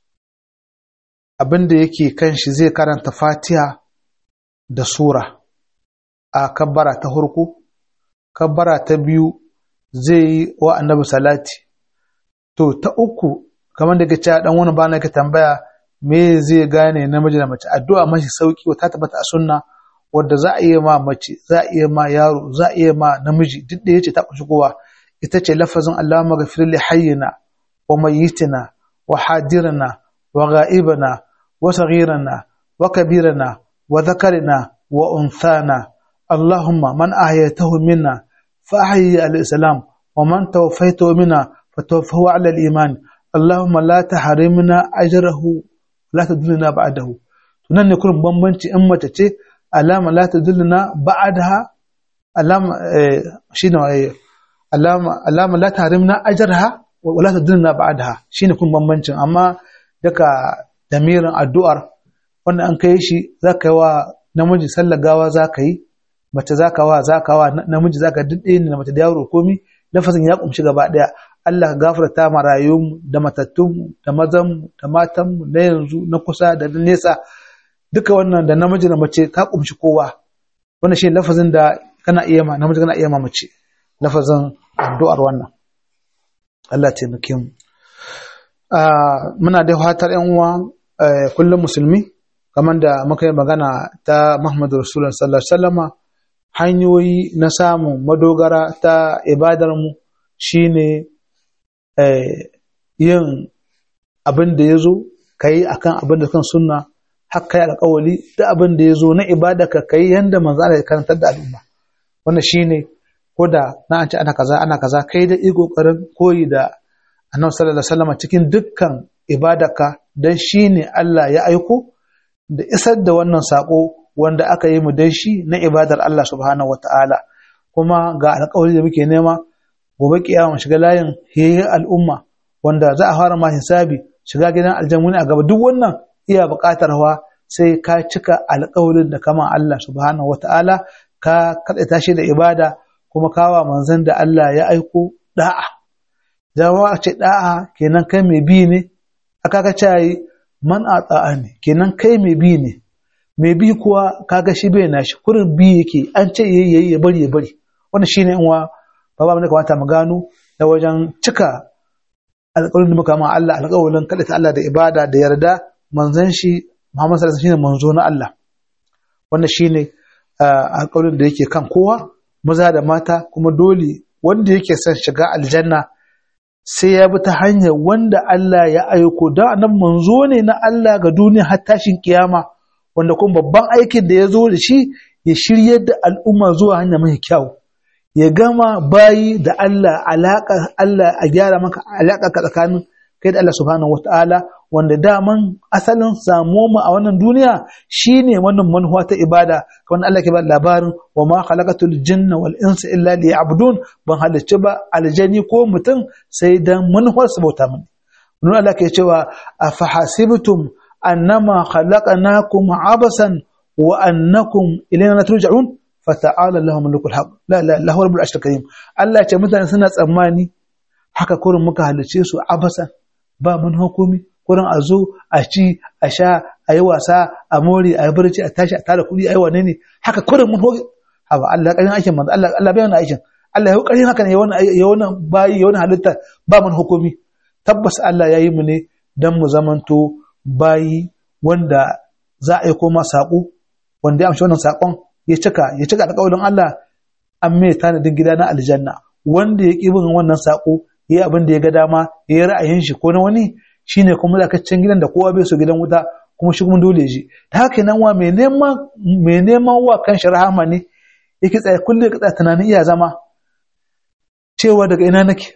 abinda yake kan shi zai karanta fatiha da sura a kabbara ta hurku kabbara ta biyu zai yi wa annabi salati to ta uku kamar da ke cewa dan wani bana ka tambaya me zai gane namiji da mace addu'a mashi sauki ta tabbata a sunna wadda za a iya ma mace za a iya ma yaro za a iya ma namiji duk da yace ta kunshi kowa ita ce lafazin Allahumma ghafir li hayyina wa mayyitina wa hadirina wa ghaibina wa saghirina wa kabirina wa dhakarina wa unthana Allahumma man ahyaytahu minna fa ahyi al-islam wa man tawaffaytahu minna fatawaffahu ala al-iman Allahumma la tahrimna ajrahu la tudillina ba'dahu tunan ne kurin bambanci in mace ce alama la tudillina ba'daha alama eh, shine eh, alama alama la tahrimna ajraha wa la tudillina ba'daha shine kun bambancin amma daga damirin addu'ar wanda an kai shi zaka yi wa namiji sallar gawa zaka yi mace zaka wa zaka wa namiji zaka duk ɗaya ne da mace da yaro komi lafazin ya kumshi gaba ɗaya Allah ka gafarta ma rayuwarmu da matattunmu da mazanmu da matanmu na yanzu na kusa da na nesa duka wannan da namiji da mace ka kumshi kowa wannan shi lafazin da kana iya ma namiji kana iya ma mace lafazin addu'ar wannan Allah ya taimake mu Ah, muna da fatar yan uwa eh, kullum musulmi kamar da muka yi magana ta Muhammadu Rasulullah sallallahu alaihi wasallama hanyoyi na samun madogara ta ibadar mu shine eh, yin abin da ya zo ka yi a kan abin da kan sunna haka yi alkawali da abin da ya zo na ibada ka kai yadda manzo Allah ya karantar da al'umma wannan shine ko da na an ce ana kaza ana kaza kai da yi kokarin koyi da annabi sallallahu alaihi wasallam cikin dukkan ibadarka dan shine Allah ya aiko da isar da wannan sako wanda aka yi mu dan shi na ibadar Allah subhanahu wataala kuma ga alkawari da muke nema gobe kiyama shiga layin yayin al'umma wanda za a fara ma hisabi shiga gidan aljanna a gaba duk wannan iya buƙatar wa sai ka cika alƙawarin da kama Allah subhanahu wata'ala ka kaɗaita shi da ibada kuma kawa manzon da Allah ya aiko da'a jama'a ce da'a kenan kai mai bi ne aka ka ce man a ta'a ne kenan kai mai bi ne mai bi kuwa kaga shi bai nashi kurin bi yake an ce yayi ya bari ya bari wannan shine in wa ba ba ne kamata mu gano da wajen cika alƙawarin da muka ma Allah alƙawarin kaɗaita Allah da ibada da yarda manzon shi Muhammad sallallahu alaihi wasallam shine manzo na Allah wannan shine alƙawarin da yake kan kowa maza da mata kuma dole wanda yake son shiga aljanna sai ya bi ta hanyar wanda Allah ya aiko don annan manzo ne na Allah ga duniya har tashin kiyama wanda kuma babban aikin da ya zo da shi ya shiryar da al'umma zuwa hanya mai kyau ya gama bayi da Allah alaƙa Allah a gyara maka alaƙa ka tsakanin kai da Allah subhanahu wata'ala wanda daman asalin samuwa mu a wannan duniya shine wannan manufa ta ibada kamar Allah ke ba labarin wa ma khalaqatul jinna wal insa illa liya'budun ban halicci ba aljani ko mutum sai dan manufar su bauta mini nun Allah ke cewa afahasibtum annama khalaqnakum abasan wa annakum ilayna turja'un fata'ala Allahu mulkul haq la la lahu rabbul arshil karim Allah ya ce mutane suna tsammani haka kurin muka halice su abasan ba mun hukumi kurin a zo a ci a sha a yi wasa a more a yi barci a tashi a tara kuɗi a yi wane ne haka kurin mun hukumi haba Allah ƙarin aikin manzo Allah Allah bai wannan aikin Allah ya ƙarin haka ne ya wannan ya wannan bayi ya wannan halitta ba mun hukumi tabbas Allah ya yi mu ne dan mu zamanto bayi wanda za a yi koma saƙo wanda ya amshi wannan saƙon ya cika ya cika alƙawarin Allah an mai tanadin gida na aljanna wanda ya ƙi bin wannan saƙo yi abin da ya ga dama ya yi ra'ayin shi ko na wani shine kuma zakacin gidan da kowa bai so gidan wuta kuma shi kuma dole ji ta haka nan wa mai neman mai neman wa kan shi rahama ne yake tsaye kullum ka tsaya tunanin iya zama cewa daga ina nake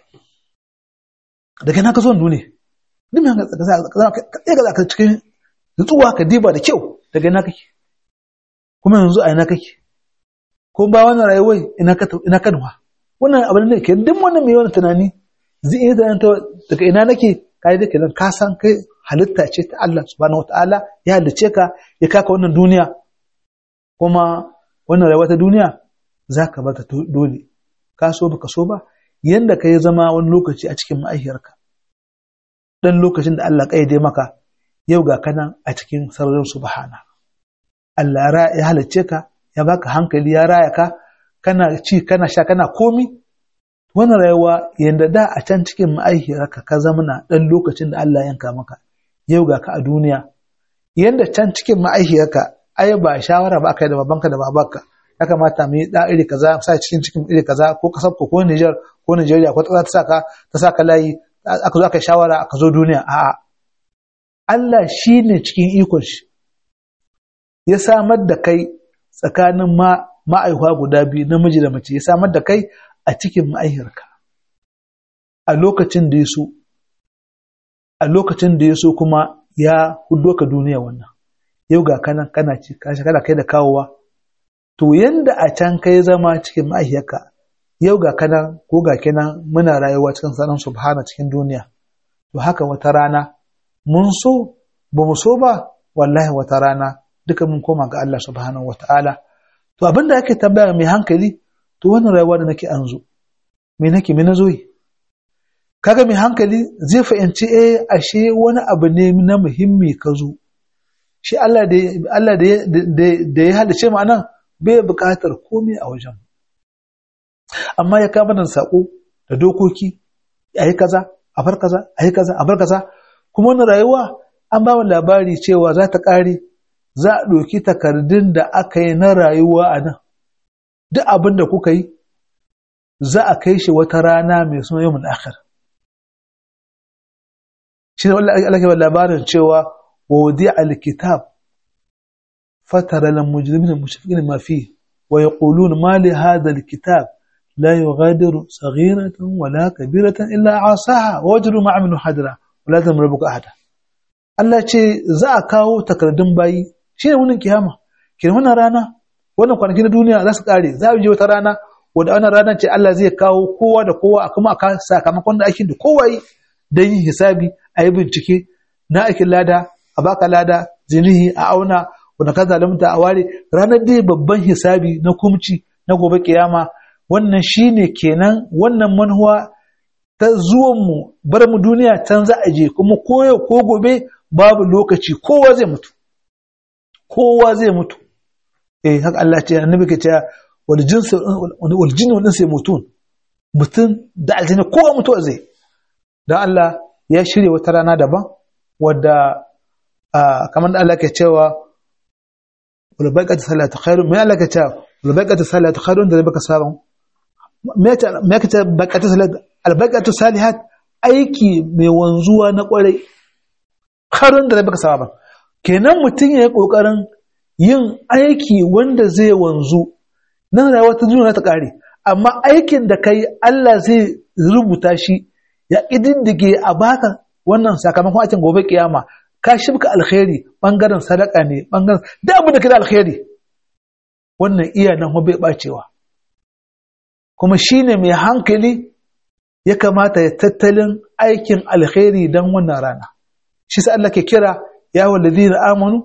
daga ina ka zo duniya duk mai ka ka cikin nutsuwa ka diba da kyau daga ina kake kuma yanzu a ina kake ko ba wannan rayuwar ina ka ina ka nuwa wannan abin da ke duk wannan mai yawan tunani zai iya tunanin daga ina nake kai da kenan ka san kai halitta ce ta Allah subhanahu wataala ya halice ka ya kaka wannan duniya kuma wannan rayuwa ta duniya zaka bata dole ka so baka so ba yanda ka yi zama wani lokaci a cikin ma'aihiyarka dan lokacin da Allah kaide maka yau ga kana a cikin sararin subhana Allah ya halicce ka ya baka hankali ya raya ka kana ci kana sha kana komi wannan rayuwa yanda da a can cikin ma'aihiyarka ka zamana dan lokacin da Allah yanka maka yau ga ka a duniya yanda can cikin ma'aihiyarka ai ba shawara ba kai da babanka da babanka ya kamata mu yi da iri kaza sa cikin cikin iri kaza ko kasar ko Niger ko Nigeria ko ta saka ta saka layi aka zo aka shawara aka zo duniya a'a Allah shine cikin ikon shi ya samar da kai tsakanin ma ma'aihuwa guda biyu namiji da mace ya samar da kai a cikin ma'aihirka a lokacin da ya so a lokacin da ya so kuma ya hudo ka duniya wannan yau ga kanan kana ci kashi kana kai da kawowa to yanda a can kai zama cikin ma'aihiyarka yau ga kanan ko ga kenan muna rayuwa cikin sanan subhana cikin duniya to haka wata rana mun so ba mu so ba wallahi wata rana duka mun koma ga Allah subhanahu wataala to abinda ake tambaya mai hankali to wannan rayuwa da nake anzo me nake me nazo yi kaga mai hankali zai fahimci eh ashe wani abu ne na muhimmi ka zo shi Allah da Allah da ya halice mu anan bai buƙatar komai a wajen amma ya kama da sako da dokoki a yi kaza a bar kaza a yi kaza a bar kaza kuma wannan rayuwa an ba mu labari cewa za ta ƙare za a ɗauki takardun da aka yi na rayuwa a nan duk abin da kuka yi za a kai shi wata rana mai suna yau akhir shi ne Allah ke labarin cewa wadi alkitab fatara lan mujrimin mushfiqin ma fi wa yaqulun ma li hadha alkitab la yughadiru saghiratan wala kabiratan illa asaha wa wajadu ma amilu hadra wala tamru rabbuka ahada Allah ce za a kawo takardun bayi shi ne wannan kiyama kin wannan rana wannan kwanaki na duniya za su kare za a je wata rana wanda wannan rana ce Allah zai kawo kowa da kowa kuma a sakamakon da aikin da kowa yi don yin hisabi a yi bincike na aikin lada a baka lada zinihi a auna wanda ka zalunta a ware ranar dai babban hisabi na kumci na gobe kiyama wannan shine kenan wannan manhuwa ta zuwan mu bar mu duniya can za a je kuma koyo ko gobe babu lokaci kowa zai mutu kowa zai mutu eh haka Allah ce annabi ke cewa wal jinsu wal jinnu wal insu mutun mutun da aljanna kowa mutuwa zai dan Allah ya shirya wata rana daban wadda kamar da Allah ke cewa wal baqatu salatu khairu mai Allah ke cewa wal baqatu salatu khairu da baka sabon me ta me ka ce baqatu salatu al baqatu salihat aiki mai wanzuwa na kwarai khairun da baka sabon kenan mutum ya yi ƙoƙarin yin aiki wanda zai wanzu nan rayuwa ta duniya ta ƙare amma aikin da kai Allah zai rubuta shi ya ƙididdige a baka wannan sakamakon aikin gobe kiyama ka shibka alkhairi bangaren sadaka ne bangaren da abin da kai alkhairi wannan iya nan bai bacewa kuma shine mai hankali ya kamata ya tattalin aikin alkhairi don wannan rana shi sai Allah ke kira يا أيها الذين آمنوا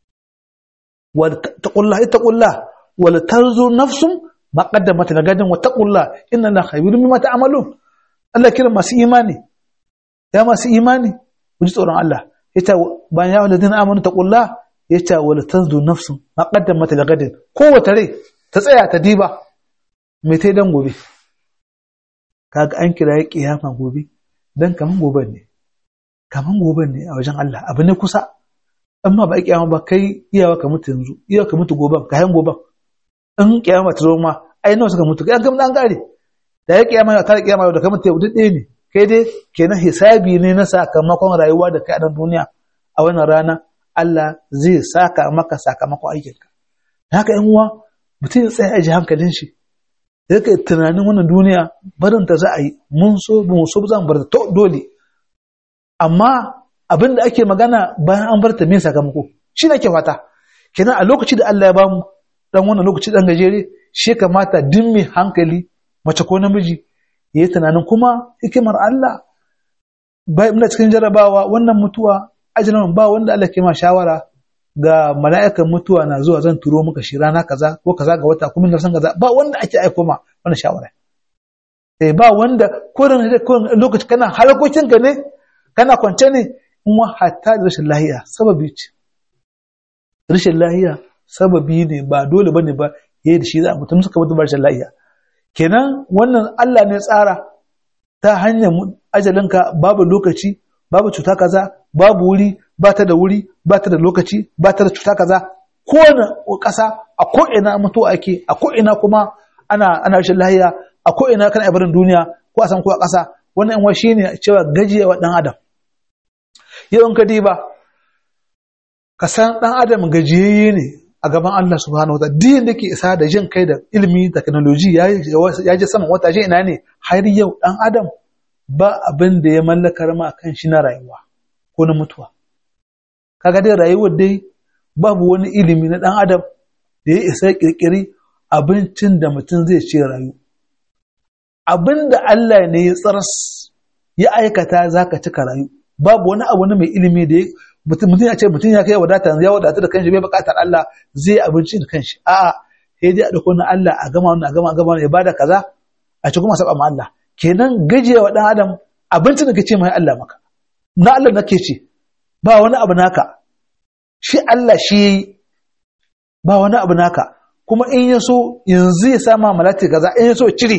واتقوا الله اتقوا الله ولتنظر نفس ما قدمت لغد واتقوا الله إن الله خبير بما تعملون الله كرم ما سي إيماني يا ما سي إيماني وجي tsoron Allah yace bayan ya alladhina amanu taqullah yace wala tanzu nafsun ma qaddamat lagadin kowace rai ta tsaya ta diba me tai dan gobe kaga an kira ya kiyama gobe dan kaman gobe ne kaman gobe ne a wajen Allah abu ne kusa amma ba kiyama ba kai iyawa ka mutu yanzu iyawa ka mutu gobe ka hayan gobe in kiyama ta zo ma ai nawa suka mutu kai an gama an gare da ya kiyama ta kiyama da ka mutu yau duk ɗaya ne kai dai kenan hisabi ne na sakamakon rayuwa da kai a nan duniya a wannan rana Allah zai saka maka sakamakon aikinka haka yan uwa mutum ya tsaya a ji hankalin shi ya kai tunanin wannan duniya barin ta za a yi mun so ba mu so ba za mu bar ta to dole amma abin da ake magana bayan an bar ta me sakamako shi ne ke fata kenan a lokaci da Allah ya bamu dan wannan lokaci dan gajere shi kamata duk mai hankali mace ko namiji ya yi tunanin kuma hikimar Allah bai muna cikin jarabawa wannan mutuwa ajalin ba wanda Allah ke ma shawara ga mala'ikan mutuwa na zuwa zan turo maka shi rana kaza ko kaza ga wata kuma na san kaza ba wanda ake aiko ma wannan shawara eh ba wanda kurin lokaci kana halakokin ka ne kana kwance ne in wa hatta da rashin lahiya sababi ce rashin lahiya sababi ne ba dole bane ba yayi da shi za mutum suka mutu ba rashin lahiya kenan wannan Allah ne tsara ta hanyar ajalinka babu lokaci babu cuta kaza babu wuri ba ta da wuri ba ta da lokaci ba ta da cuta kaza kowane ƙasa a ko'ina mutuwa ake a ko'ina kuma ana ana rashin lahiya a ko'ina kana ibarin duniya ko a san ko a ƙasa wannan yan shi ne cewa gajiyawa ɗan adam yau in ka diba ka san ɗan adam gajiyayye ne a gaban Allah subhanahu wataala din da ke isa da jin kai da ilimi technology ya je saman wata je ina ne har yau ɗan adam ba abin da ya mallakar ma kan shi na rayuwa ko na mutuwa kaga dai rayuwar dai babu wani ilimi na ɗan adam da ya isa ƙirƙiri abincin da mutum zai ce rayu abin da Allah ne ya tsaras ya aikata za ka cika rayu babu wani abu na mai ilimi da mutum ya ce mutum ya kai wadata ya wadata da kanshi bai buƙatar Allah zai abinci da kanshi a'a sai dai a dauko na Allah a gama wannan a gama a gama ya bada kaza a ci kuma saba ma Allah kenan gajiya wa dan adam abincin da kace mai Allah maka na Allah nake ce ba wani abu naka shi Allah shi yayi ba wani abu naka kuma in ya so yanzu ya sama malati kaza in ya so cire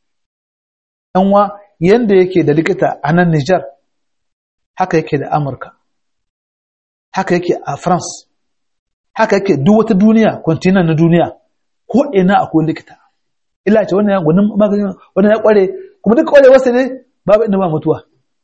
wa yanda yake da likita a nan Nijar haka yake da Amurka haka yake a France haka yake duk wata duniya kontinan na duniya ko ina akwai likita illa ce wannan ya gwanin maganin wannan ya kware kuma duk kware wasu ne babu inda ba mutuwa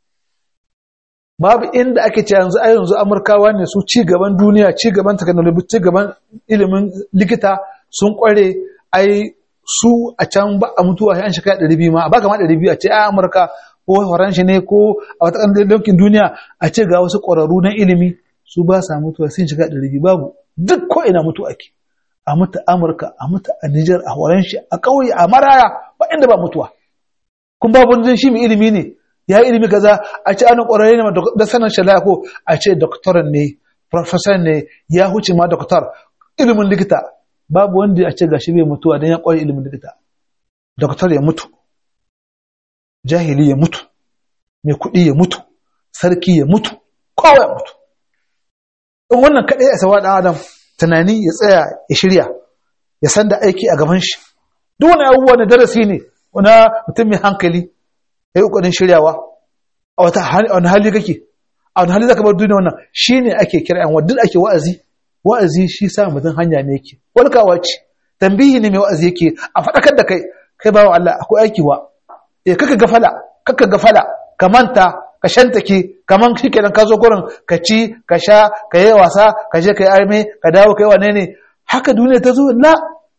babu inda ake ce yanzu a yanzu amurkawa ne su ci gaban duniya ci gaban technology ci gaban ilimin likita sun kware ai su a can ba a mutuwa an shekara ɗari biyu ma ba kama ɗari biyu a ce a amurka ko faranshi ne ko a wata ƙasar yankin duniya a ce ga wasu ƙwararru na ilimi su ba sa mutuwa sun shiga ɗari biyu babu duk ko ina mutu ake a mutu amurka a mutu a nijar a faranshi a ƙauye a maraya ba inda ba mutuwa kun babu wani shi mai ilimi ne ya yi ilimi kaza a ce ana ƙwararre ne da sanin shalaya ko a ce doktoran ne professor ne ya huce ma doktor ilimin likita babu wanda a ce gashi bai mutuwa don ya ƙware ilimin likita doktor ya mutu jahili ya mutu mai kuɗi ya mutu sarki ya mutu kowa ya mutu in wannan kaɗai a sawa ɗan adam tunani ya tsaya ya shirya ya san da aiki a gaban shi duk wani abubuwa na darasi ne wani mutum mai hankali ya yi ƙoƙarin shiryawa a wani hali kake a wani hali zaka bar duniya wannan shi ne ake kira yan wadda ake wa'azi wa'azi shi sa mutum hanya ne yake walkawa ce tambihi ne mai wa'azi yake a faɗakar da kai kai bawa Allah akwai aiki wa eh kaka gafala kaka gafala ka manta ka shantake kaman shi kenan ka zo gurin ka ci ka sha ka yi wasa ka je ka yi arme ka dawo ka yi wane ne haka duniya ta zo la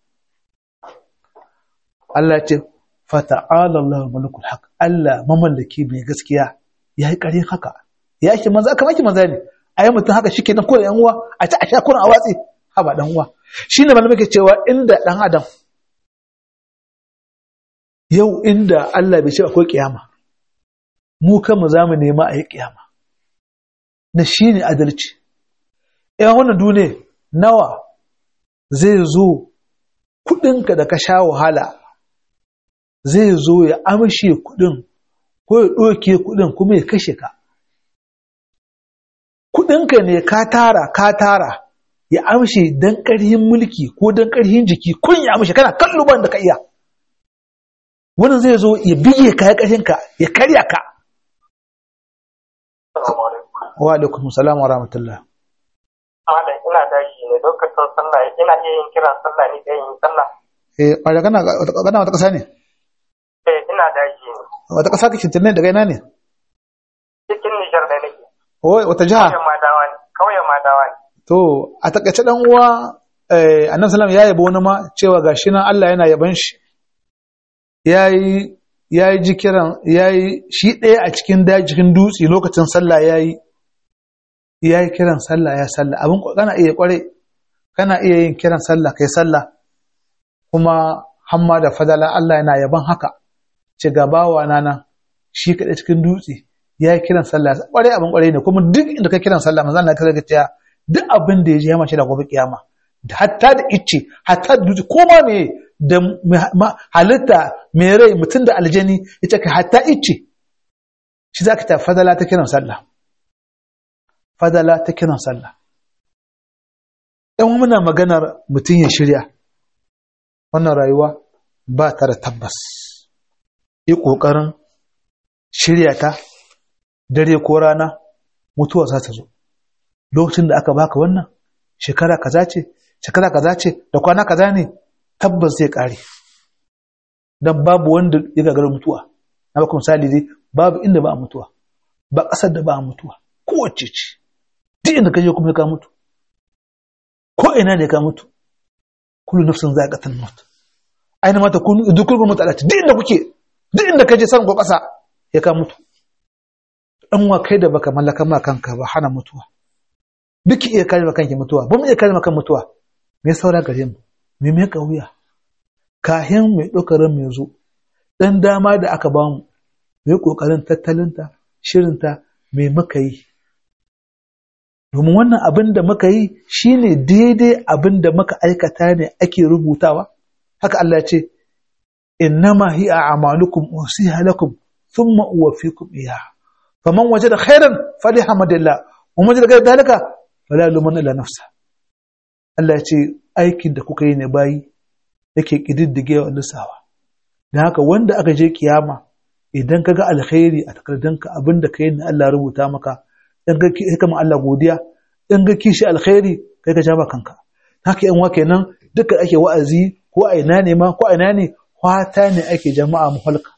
Allah ce fata'ala Allah malikul haq Allah mamallaki mai gaskiya ya yi ƙarin haka ya yake maza kamar ki maza ne a yi mutum haka shikenan ko da yan uwa a ci a sha kurin a watsi ha ba dan uwa shine malamai ke cewa inda dan adam yau inda Allah bai ce akwai kiyama mu kanmu za mu nema a yi kiyama na shi ne adalci ‘yan wannan duniya nawa zai zo kudinka da ka sha wahala zai zo ya amshe kudin ko ya ɗoke kudin kuma ya kashe ka kudinka ne ka tara ka tara ya amshe don ƙarhin mulki ko don ƙarhin jiki kun ya amshe kana kallo ban da ka iya wannan zai zo ya bige ka ya ƙarhinka ya karya ka wa alaikum salam wa rahmatullah Ana ina tashi ne lokacin sallah ina iya yin kiran sallah ne da yin sallah. eh ƙwarya kana kana wata ƙasa ne Eh ina tashi ne. wata ƙasa kake tunne daga ina ne cikin Nijar da nake. Oi, wata jiha Kauyen Madawa ne. Kauyen Madawa ne. to a takaice dan uwa eh annabi sallam ya yabo wani ma cewa gashi nan Allah yana yaban shi yayi yayi jikiran yayi shi ɗaya a cikin daji cikin dutse lokacin sallah yayi yayi kiran sallah ya sallah abin kana iya kware kana iya yin kiran sallah kai sallah kuma hamma da fadala Allah yana yaban haka ce gabawa na nan shi kaɗai cikin dutse ya yi kiran sallah ƙwarai abin ƙwarai ne kuma duk inda ka kiran sallah manzo Allah ya kaga cewa duk abin da ya ji ya mace da gobe kiyama hatta da icce hatta da dutse ko ma me da halitta mai rai mutum da aljani ita ka hatta icce shi zaka ta fadala ta kiran sallah fadala ta kiran sallah dan muna maganar mutum ya shirya wannan rayuwa ba ta da tabbas yi ƙoƙarin shirya ta dare ko rana mutuwa za ta zo lokacin da aka baka wannan shekara kaza ce shekara kaza ce da kwana kaza ne tabbas zai ƙare don babu wanda ya gagara mutuwa na baka misali dai babu inda ba a mutuwa ba ƙasar da ba a mutuwa kowace ce duk inda ka je kuma ka mutu ko ina ne ka mutu kullu nafsin za'iqatul maut aina mata kunu dukkan mutu alati duk inda kuke duk inda ka je san ko ƙasa ya ka mutu dan wa kai da baka mallaka ma kanka ba hana mutuwa duk iya kare maka kanki mutuwa ba mu iya kare maka mutuwa me saura gare mu me me kauya kahin mai dokarin mai zo dan dama da aka ba mu mai kokarin tattalinta shirinta me muka yi domin wannan abin da muka yi shine daidai abin da muka aikata ne ake rubutawa haka Allah ce innama hi a'malukum usiha lakum thumma uwaffikum iyaha faman wajada khairan falihamdillah wa man wajada ghayra dalika fala lumanna illa nafsa Allah ya ce aikin da kuka yi ne bayi yake kididdige wa lissawa dan haka wanda aka je kiyama idan kaga alkhairi a takardanka abinda kai ne Allah rubuta maka in ga hikama Allah godiya in ga kishi alkhairi kai ka jaba kanka haka yan wa kenan duka ake wa'azi ko a ina ne ma ko a ina ne kwata ne ake jama'a muhalka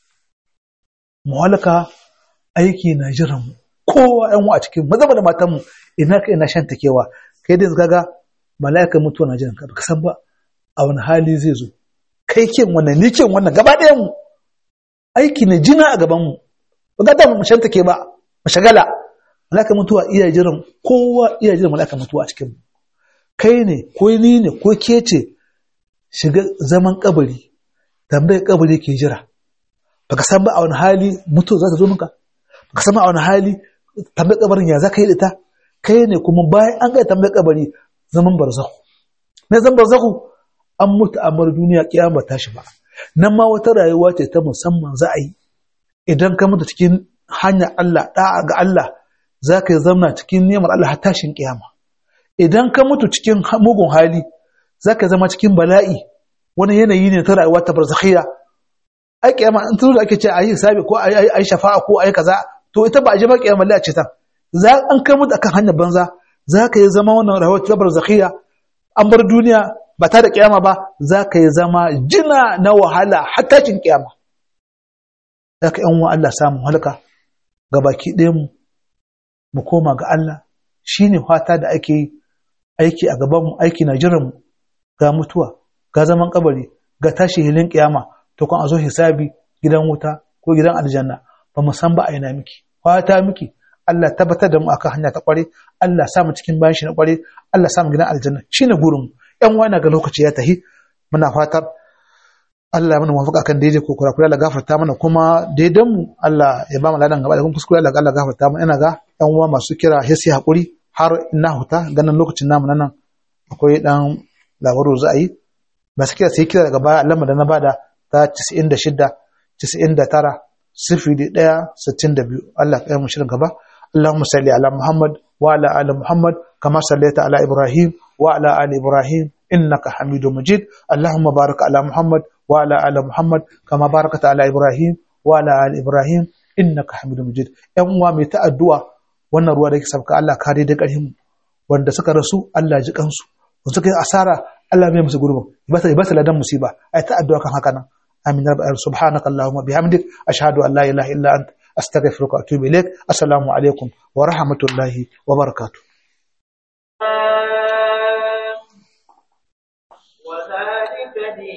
muhalka aiki na jiran mu kowa yan wa a cikin maza da matan mu ina ka ina shan takewa kai dai kaga mala'ikan mutuwa na jiran ka baka san ba a wani hali zai zo kai kin wannan ni kin wannan gaba ɗayan mu aiki na jina a gaban mu ba ga mu shan take ba mu shagala mala'ikan mutuwa iya jiran kowa iya jiran mala'ikan mutuwa a cikin mu kai ne ko ni ne ko ke ce shiga zaman kabari tambayar kabari ke jira baka san ba a wani hali mutu za ta zo maka baka san ba a wani hali tambayar kabarin ya za ka yi da ta kai ne kuma bayan an gaya tambayar kabari zaman barzahu me zaman barzahu an mutu a mar duniya kiyama tashi ba nan ma wata rayuwa ce ta musamman za a yi idan ka mutu cikin hanyar Allah da'a ga Allah za ka yi zamna cikin neman Allah har tashin kiyama idan ka mutu cikin mugun hali za ka zama cikin bala'i wani yanayi ne ta rayuwa ta barzakhiyya ai kiyama in tun da ake ce ayi sabi ko ayi ayi shafa'a ko ayi kaza to ita ba a ji ba kiyama Allah ce ta za an kai mutu akan hanyar banza za ka yi zama wannan rayuwa ta barzakhiyya an bar duniya ba ta da kiyama ba za ka yi zama jina na wahala har tashin kiyama za ka yan wa Allah samun halka ga baki ɗayan mu mu koma ga Allah shine fata da ake yi aiki a gaban mu aiki na jiran mu ga mutuwa ga zaman kabari ga tashi hilin kiyama to kun a zo hisabi gidan wuta ko gidan aljanna ba mu san ba a ina miki fata miki Allah tabbatar da mu akan hanya ta kware Allah sa mu cikin bayan shi na kware Allah sa mu gidan aljanna shine gurin mu yan wani ga lokaci ya tahi muna fatar Allah ya mana mafaka kan daidai ko kura Allah gafarta mana kuma daidan mu Allah ya ba mu ladan gaba da kuma kuskure Allah Allah gafarta mana ina ga yan uwa masu kira hesi hakuri har ina huta ganin lokacin namu nan akwai dan labaru za a yi ba su kira sai kira daga baya lamba da na bada ta 96 99 sifili ɗaya sittin da biyu Allah ya mu shirin gaba Allahumma salli ala Muhammad wa ala ali Muhammad kama sallaita ala Ibrahim wa ala ali Ibrahim innaka Hamidu Majid Allahumma barik ala Muhammad wa ala ali Muhammad kama barakata ala Ibrahim wa ala ali Ibrahim innaka Hamidu Majid ƴan uwa mai ta addu'a wannan ruwa da yake sabka Allah kare da ƙarfin wanda suka rasu Allah ji kansu wanda suka yi asara Allah mai musu gurbin ba ta ba ta ladan musiba ai ta addu'a kan haka nan amin ya rabbal subhanaka allahumma bihamdik ashhadu an la ilaha illa ant astaghfiruka wa atubu ilaik assalamu alaikum wa rahmatullahi wa barakatuh